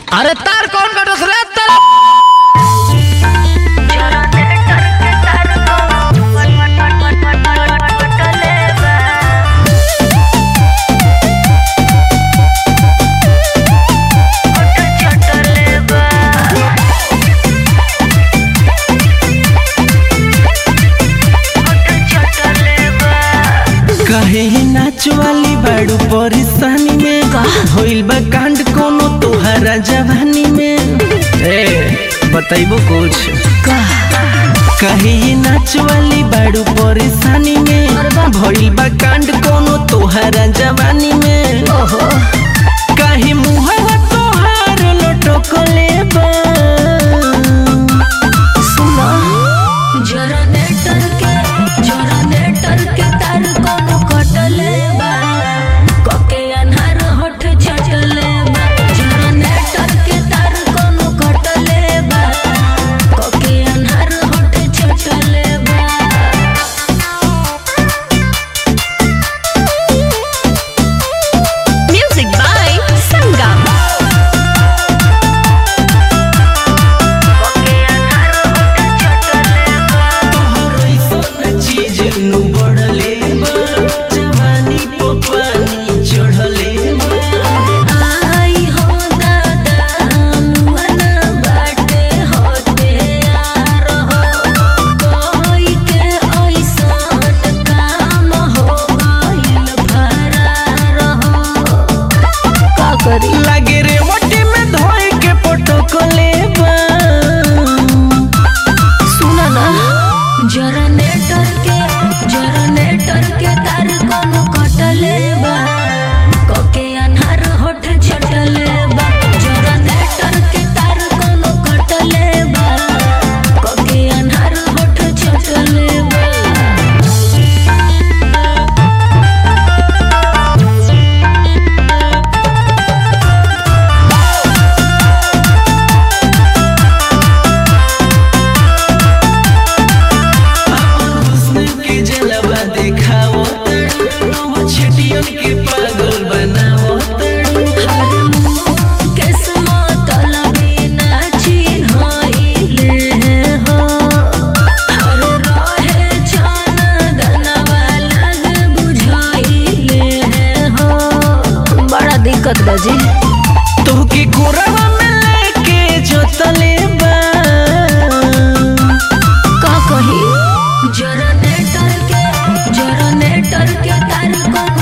अरे तार कौन कटस रे तार कहे नाच वाली बाड़ू परेशानी में होइल बा कांड कोनो तोहरा जवानी में ए बताइबो कुछ कहे नाच वाली बाड़ू परेशानी में भइल बा कांड कोनो तोहरा जवानी में काहे मुहवा तोहार लटकले बा सुना जनरेटर के जनरेटर के तार कोनो कटले बा कके अन्हार होठ छटले बा जनरेटर के तार कोनो कटले बा कके अन्हार होठ छटले बा Music by Sangam. चीज नु बढ़ले बा जवानी पे पानी चढ़ले बा आई हो दादा मुअना बाटे होते यार हो कोई के ऐसन काम हो गइल फरार हो का करी लागे रे मटी में धोए के पटकले बा सुना ना जनरेटर के जनरेटर के तार कोनो कटले बा कोके अन्हार होठ छटले बा जनरेटर के तार कोनो कटले बा कोके अन्हार होठ छटले बा हुस्न के जलवा देखाओ तड़ो छटियन के पागल बनाओ तड़ो किस्मत लबी नाची होइले हो हर रहे छान दनवा लग बुझाइले हो बड़ा दिक्कत बाजी तोहके कोरवा में लेके जोतले बा का कही जनरेटर के जनरेटर के तार कोनो